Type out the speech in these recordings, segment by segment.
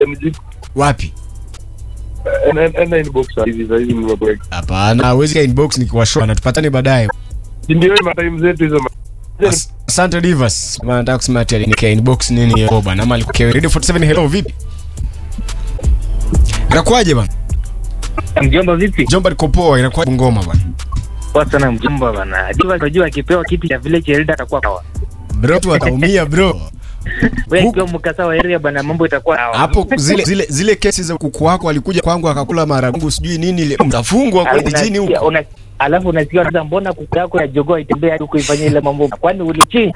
mzigo wapi enda enda inbox hivi sasa hivi nimekuweka hapana hawezi ka inbox nikiwashow na tupatane baadaye Si ndio hiyo matime zetu hizo ma- As- asante divas Maana nataka kusema ati nika inbox nini hiyo bana ama alikuwa radio 47 hello vipi inakuwaje bana Mjomba vipi? jomba liko poa inakuwa ngoma bana Poa sana mjomba bana. Diva unajua akipewa kiti cha vile cha Elda atakuwa sawa. bro tu ataumia bro Wewe Huku- ukiwa mkasa wa area bana mambo itakuwa sawa. hapo zile zile zile kesi za kuku wako alikuja kwangu akakula maragungu sijui nini ile mtafungwa Alafu kule jini unasikia- huko una- Alafu unasikia unaweza mbona kuku yako ya jogoo itembea hadi kuifanyia ile mambo. Kwani ulichi?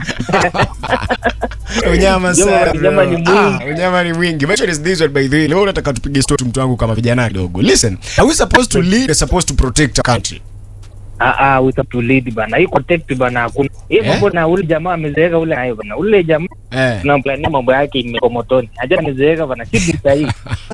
unyama Jomba, sana unyama ni bro. mwingi. Ah, unyama ni mwingi Mention is this one by the way leo nataka tupige story mtu wangu kama vijana kidogo listen are we supposed to lead or supposed to protect our country Ah ah, we have to lead bana. Hii protect bana hakuna. Hii Eh? mambo na ule jamaa amezeeka ule nayo bana. Ule jamaa eh tunamplania mambo yake imeko motoni. Haja amezeeka bana. Si bisa hii.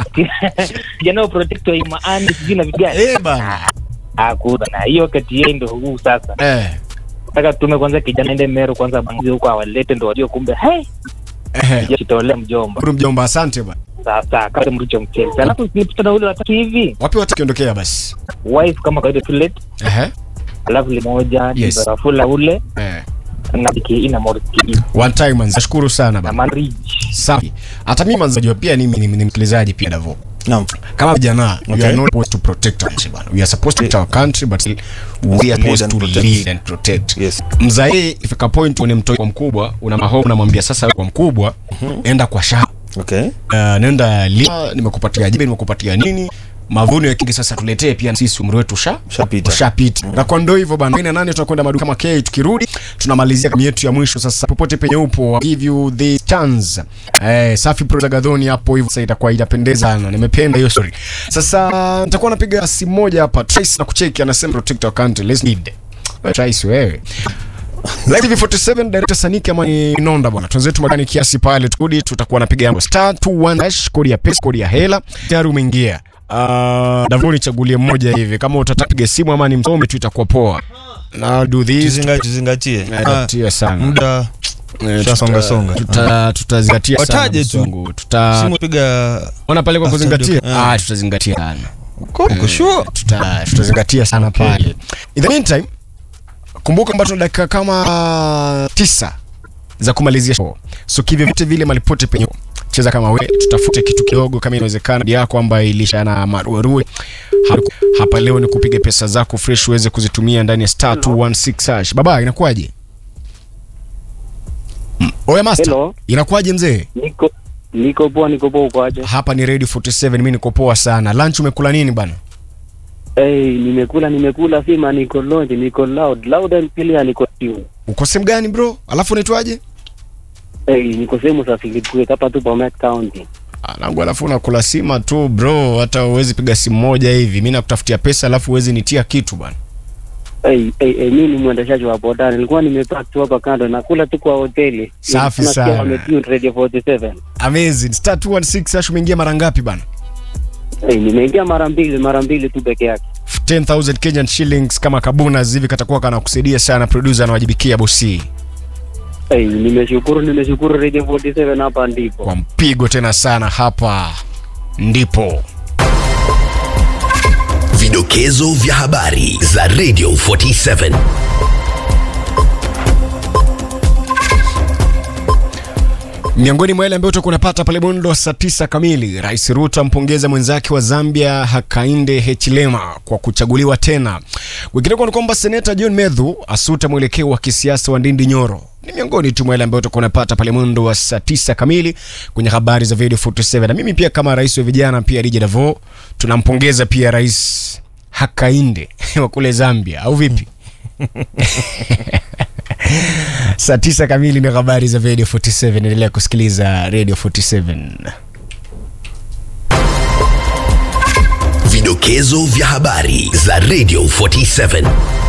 Jana protect wa imaani sijui na vitu gani. eh bana Hakuna. Na hiyo kati yeye ndio huu sasa. eh Nataka tume kwanza kijana ende Meru kwanza bangi huko awalete ndo wajue kumbe hey eh kitolea mjomba. Bro mjomba asante bana Sasa kama mricho mchele. Alafu nilipita ule watatu hivi. wapi watakiondokea basi Wife kama kawaida tu late. eh Alafu limoja Yes. ni barafula ule eh na biki ina moriki one time man nashukuru sana na bana marriage. safi hata mimi manzajua pia ni ni ni msikilizaji pia davo Naam. kama vijana we Okay. are not supposed to protect our country bana we are supposed to protect our country but still we are supposed and to protect. lead and protect Yes. mzae ifika point une mtoi kwa mkubwa una mahomu unamwambia sasa wewe kwa mkubwa enda kwa shamba Okay. uh, nenda lima nimekupatia jembe nimekupatia nini mavuno ya kingi sasa tuletee pia sisi umri wetu usha Ushapita. ushapita na kwa ndo hivyo bana ina nane tutakwenda maduka kama K tukirudi tunamalizia kama yetu ya mwisho sasa popote penye upo I'll give you the chance eh safi pro gadhoni hapo hivyo sasa itakuwa itapendeza sana nimependa hiyo story sasa nitakuwa napiga simu moja hapa Trace na kucheki anasema protect our country let's need Wewe Trace wewe Live TV 47 director Saniki ama ni Nonda bwana. Twenzetu magani kiasi pale tukudi tutakuwa napiga yango star 21 hash kodi ya pesa kodi ya hela. Tayari umeingia. Uh, Davoni chagulie mmoja hivi kama utataka piga simu ama ni msome tu itakuwa poa. Na do this Tuzinga- Tuzingatie. Eh, Ah, Tuzingatie sana. Muda Eh, tutasonga tuta- songa. Tuta tutazingatia sana. Wataje tu. mzungu. Tuta simu piga ona pale kwa After kuzingatia. the- ah. Ah, tutazingatia sana. Uko sure? Tuta tutazingatia sana pale. In the meantime, kumbuka kwamba tuna dakika kama tisa za kumalizia show. So kivyo vyote vile malipote penye cheza kama we, tutafute kitu kidogo kama inawezekana ya kwamba ilisha na maruerue hapa, hapa leo ni kupiga pesa zako fresh uweze kuzitumia ndani ya star 216 hash. Baba, inakuwaje? Mm. Oya master, Hello. inakuwaje mzee? Niko niko poa niko poa uko aje? Hapa ni Radio 47, mimi niko poa sana. Lunch umekula nini bana? Hey, nimekula nimekula sima niko loud niko loud loud and clear niko tune. Uko sehemu gani bro? Alafu unaitwaje? Hey, niko sehemu za Philipwe hapa tu Bomet County. Anangu alafu unakula sima tu bro, hata uwezi piga simu moja hivi. Mimi nakutafutia pesa alafu uwezi nitia kitu bana. Hey, hey, hey, mimi ni mwendeshaji wa boda. Nilikuwa nimepark tu hapa kando nakula tu kwa hoteli. Safi Nasikia sana. wametune Radio 47. Amazing. Star 216 hash umeingia mara ngapi bana? Hey, nimeingia mara mbili mara mbili tu peke yake. 10000 Kenyan shillings kama kabuna hivi katakuwa kanakusaidia sana producer anawajibikia bosi. Hey, nimeshukuru nimeshukuru Radio 47 hapa ndipo. Kwa mpigo tena sana hapa ndipo. Vidokezo vya habari za Radio 47. Miongoni mwa yale ambayo utakuwa unapata pale Bondo wa saa tisa kamili, Rais Ruto ampongeza mwenzake wa Zambia Hakainde Hichilema kwa kuchaguliwa tena. Kwingineko ni kwamba seneta John Medhu asuta mwelekeo wa kisiasa wa Ndindi Nyoro. Ni miongoni tu mwa yale ambayo utakuwa unapata pale Mwendo wa saa tisa kamili kwenye habari za Radio 47. Na mimi pia kama rais wa vijana pia DJ Davo tunampongeza pia Rais Hakainde wa kule Zambia au vipi? saa tisa kamili ni habari za Radio 47. Endelea kusikiliza Radio 47. Vidokezo vya habari za Radio 47.